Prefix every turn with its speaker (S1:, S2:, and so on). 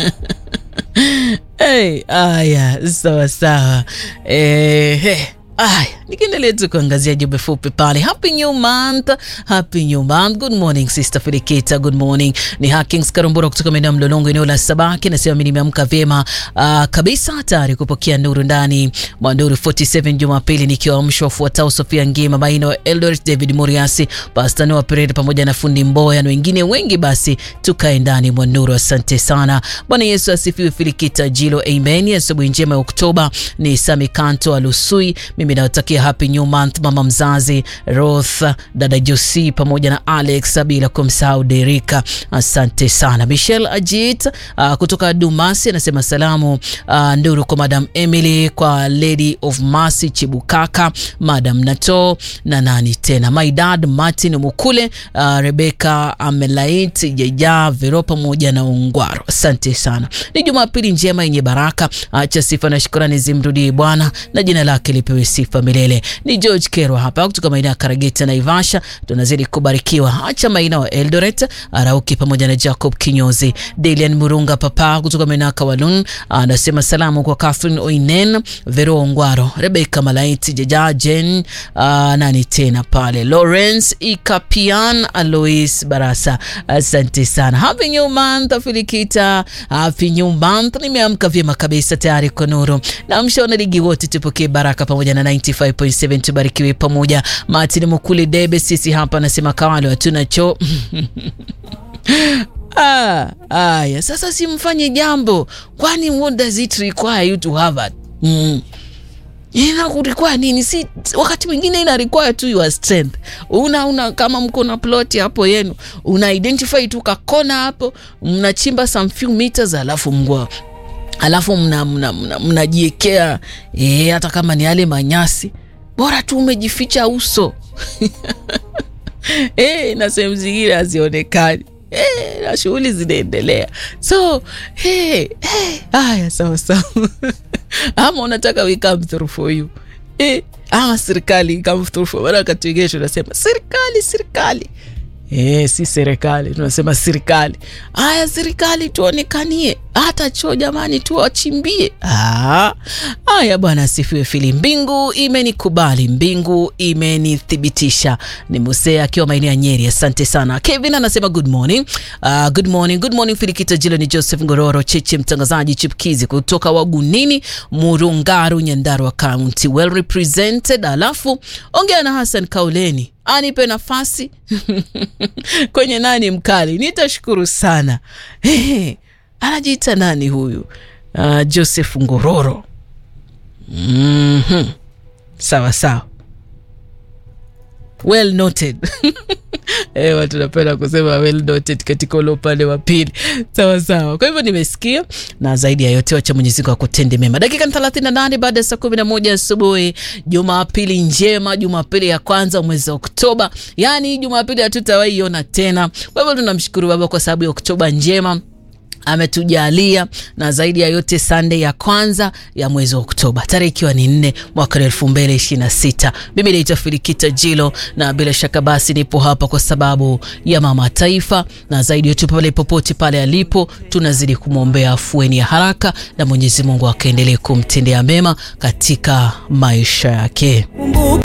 S1: hey, aya sawa sawa eh, hey. Aya, nikiendelea tu kuangazia jumbe fupi pale. Happy new month, happy new month. Good morning sister Filikita, good morning. Ni Hakings Karumbura kutoka maeneo Mlolongo, eneo la Sabaki. Nasema mimi nimeamka vyema uh, kabisa, tayari kupokea nuru ndani mwa Nuru 47 Jumapili, nikiwaamsha wafuatao: Sofia Ngima, Maino Eldoret, David Muriasi, Pastor Noah Perere pamoja na fundi Mboya na wengine wengi. Basi tukae ndani mwa Nuru. Asante sana. Bwana Yesu asifiwe. Filikita Jilo, amen. Asubuhi njema ya Oktoba. Ni Sami Kanto Alusui, mimi nawatakia happy new month mama mzazi Roth, dada Josi pamoja na Alex, bila kumsahau Derika. Asante sana. Michelle Ajit uh, kutoka Dumasi anasema salamu uh, nduru kwa Madam Emily, kwa Lady of Mercy Chibukaka, Madam Nato na nani tena, my dad Martin Mukule, uh, Rebecca Amelait Jeja Vero pamoja na Ungwaro. Asante sana. Ni Jumapili njema yenye baraka. Acha sifa na shukrani zimrudie Bwana na jina lake lipewe sifa milele. Ni George Kerwa hapa kutoka maeneo ya Karageta na Ivasha, tunazidi kubarikiwa. Acha maina wa Eldoret, Arauki pamoja na Jacob Kinyozi. Delian Murunga papa kutoka maeneo ya Kawalun anasema salamu kwa Catherine Oinen, Vero Ongwaro, Rebecca Malaiti, Jaja Jen, uh, nani tena pale, Lawrence Ikapian, Alois Barasa. Asante sana. Happy new month Filikita, happy new month. Nimeamka vyema kabisa tayari kwa nuru. Namsha wanaligi wote tupokee baraka pamoja na 95.7 tubarikiwe pamoja. Martin Mukuli Debe, sisi hapa nasema kawale hatuna choo Ah, aya sasa, simfanye jambo, kwani what does it require you to have it? Mm. Ina require nini? Si wakati mwingine ina require tu your strength. Una, una kama mko na plot hapo yenu, una identify tu kakona hapo, mnachimba some few meters, alafu mgwa alafu mnajiekea mna, mna, mna e, hata kama ni yale manyasi, bora tu umejificha uso e, na sehemu zingine hazionekani. Hey, na shughuli zinaendelea, so hey, hey, haya sawa sawa ama unataka we come through for you hey, ama serikali come through for maana wakati wengine tunasema serikali serikali Eh, si serikali tunasema serikali. Haya, serikali tuonekanie hata choo jamani, tuwachimbie. Haya bwana asifiwe. Fili mbingu imenikubali, mbingu imenithibitisha. Ni Musea akiwa maeneo ya Nyeri. Asante sana. Kevin anasema good morning. Uh, good morning, good morning Filikita Jilo. Ni Joseph Ngororo Cheche, mtangazaji chipkizi kutoka Wagunini, Murungaru, Nyandarua County, well represented. Alafu ongea na Hassan Kauleni anipe nafasi kwenye nani mkali, nitashukuru sana. Hey, anajiita nani huyu? Uh, Joseph Ngororo. mm -hmm. Sawa sawa, well noted Eh, watu napenda kusema well noted katika ule upande wa pili. Sawa sawa. Kwa hivyo nimesikia, na zaidi ya yote wacha Mwenyezi Mungu akutende mema. Dakika 38 baada ya saa 11 asubuhi, Jumapili njema, Jumapili ya kwanza mwezi Oktoba. Yaani Jumapili hatutawahi iona tena. Kwa hivyo tunamshukuru Baba kwa sababu ya Oktoba njema ametujalia na zaidi ya yote Sunday ya kwanza ya mwezi wa Oktoba, tarehe ikiwa ni nne mwaka elfu mbili ishirini na sita. Mimi naitwa Filikita Jilo na bila shaka basi nipo hapa kwa sababu ya mama taifa, na zaidi yote pale popote pale alipo, tunazidi kumwombea afueni ya haraka na Mwenyezi Mungu akaendelee kumtendea mema katika maisha yake.